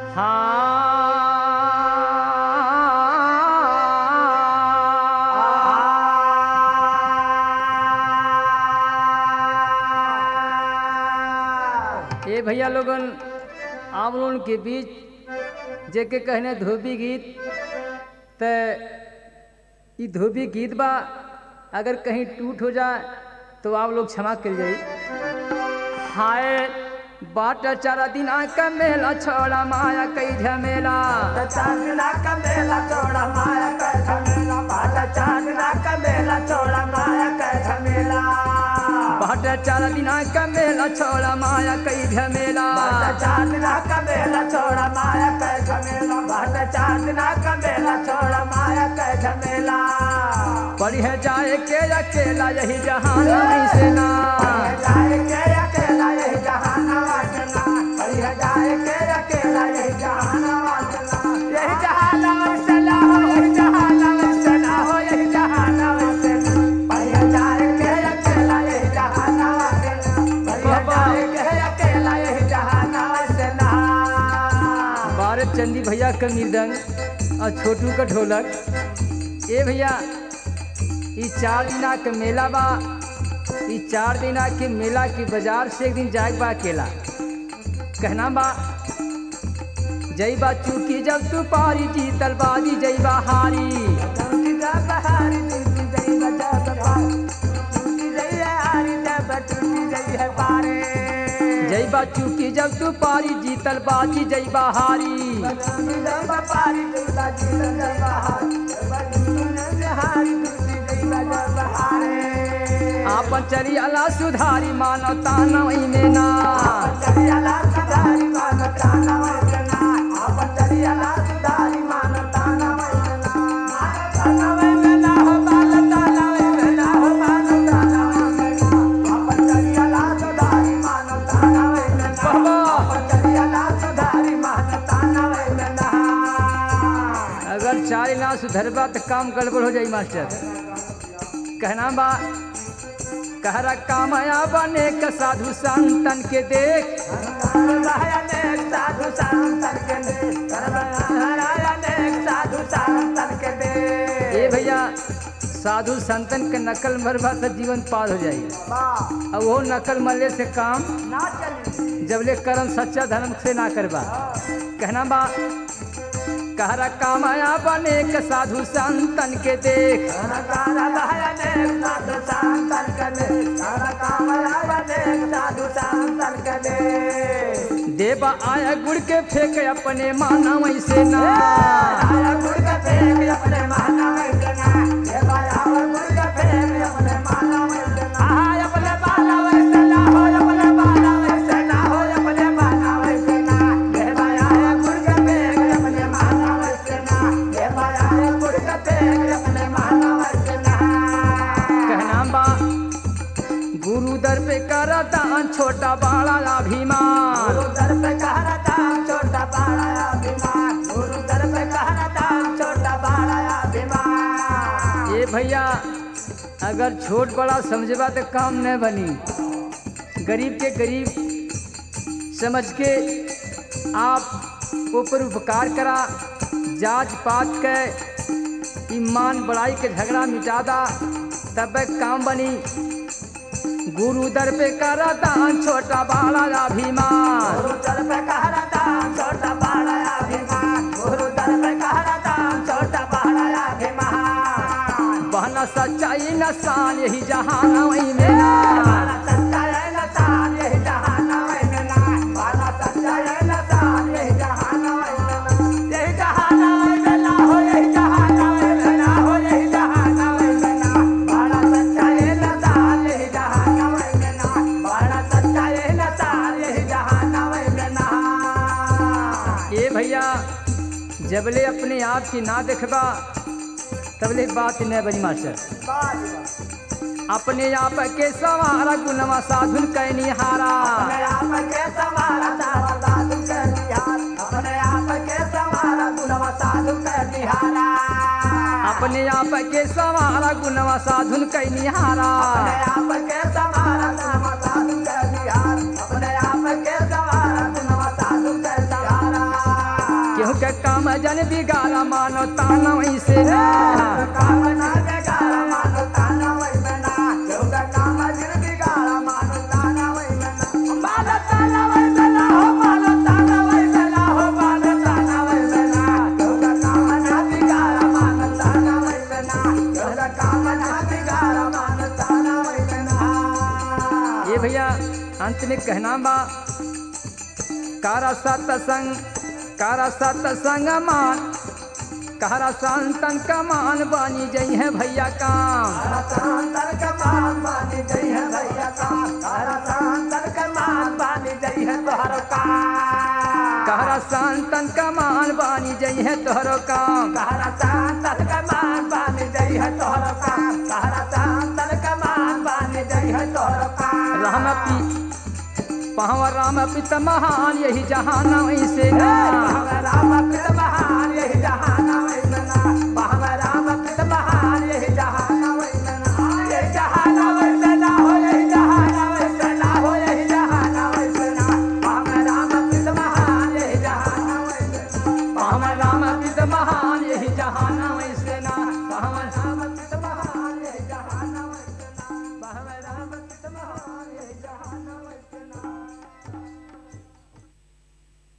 हाँ ए भैया लोगन आप लोगन के बीच जेके कहने धोबी गीत त ई धोबी गीत बा अगर कहीं टूट हो जाए तो आप लोग क्षमा कर जाई हाय बाट चारा दिन का मेला छोड़ा माया कई झमेला चांदना का मेला चौड़ा माया का झमेला बाटा चांदना का मेला चौड़ा माया का झमेला बाट चारा दिन का मेला छोड़ा माया कई झमेला बाटा चांदना का मेला चौड़ा माया का झमेला बाटा चांदना का मेला चौड़ा माया का झमेला पढ़ जाए के अकेला यही जहान नहीं से ना जाए के अकेला यही जहाना वासना बढ़िया जाए के अकेला यही जहाना वासना यही जहाना वासना हो यही जहाना वासना हो यही जहाना वासना बढ़िया जाए के अकेला यही जहाना वासना बढ़िया जाए के अकेला यही जहाना वासना भारत चंदी भैया का मृदंग और छोटू का ढोलक ए भैया ई चार दिना के मेला बा ई चार दिना के मेला के बाजार से एक दिन जाए बा अकेला कहना बा जई बा चूकी जब तू पारी जीतल बाजी जई बा हारी टूटी जा बहारी टूटी जई बजा बहारी टूटी जई है हारी जब टूटी जई है पारे जई बा चूकी जब तू पारी जीतल बाजी जई बा हारी आपन चरियाला सुधारी मानव तानव में ना अगर चार ना सुधरबा तो काम गड़बड़ हो जाई मास्टर कहना बा कहरा कामया बने का साधु संतन के देख ए भैया साधु संतन के नकल मरबा तो जीवन पार हो जाई अब वो नकल मरले से काम जबले कर्म सच्चा धर्म से ना करबा कहना बा कहरा कामया बने का साधु संतन के देख देवा आया गुड़ के फेंक अपने माना वैसे ना कहना बा गुरु दर पे कर दान छोटा बड़ा अभिमान गुरु दर पे कहरा दाम छोटा बड़ा अभिमान गुरु दर पे कहरा दाम छोटा बड़ा अभिमान ये भैया अगर छोट बड़ा समझबा तो काम न बनी गरीब के गरीब समझ के आप ऊपर उपकार करा जांच पात के ईमान बड़ाई के झगड़ा मिटा दा तब काम बनी गुरु दर पे करा दान छोटा बड़ा अभिमान गुरु दर पे कहरा दाम छोटा बड़ा अभिमान गुरु दर पे कहरा दाम छोटा बड़ा अभिमान बहना सच्चाई नसान यही जहान वही में ना बाला सच्चा है नसान यही जहान में ना बाला सच्चा है नसान यही जहान में ना यही जहान में ना हो यही जहान में ना हो यही जहान में ना बाला सच्चा है नसान यही जहान में ना बाला सच्चा है नसान यही जहान में ना ये भैया जबले अपने आप की ना देखबा तबले बात न बनी मास्टर अपने आप के सवारा गुणवा साधुन कैनी हारा अपने आप के समारा सारा साधु के निहार अपने आप के समारा गुणवा साधु के निहारा अपने आप के सवारा गुणवा साधुन कैनी हारा अपने आप के समारा गुणवा साधु के निहार अपने आप के समारा गुणवा साधु के सहारा जन बिगाड़ा मानो ताना वैसे ना कामना बिगाड़ा मानो ताना वैमना चौका कामा जिन बिगाड़ा मानो ताना वैमना मानो ताना वैमना हो मानो ताना वैमना हो मानो ताना वैमना चौका कामना बिगाड़ा मानो ताना वैमना चौका कामना बिगाड़ा मानो ताना वैमना ये भैया अंत में कहना बा कारा सत्संग कारा सत्संग मान कारा संतन का मान बानी जई है भैया काम तारा सांतर का मान बानी जई है भैया का तारा सांतर का मान बानी जई है तोहर का कारा संतन का मान बानी जई है तोहरो काम कहरा सांतर का मान बानी जई है तोहर का कहरा सांतर का मान बानी जई है तोहर का राम पी पाव राम पित महान यही जहान ऐसे ना राम पित महान यही जहान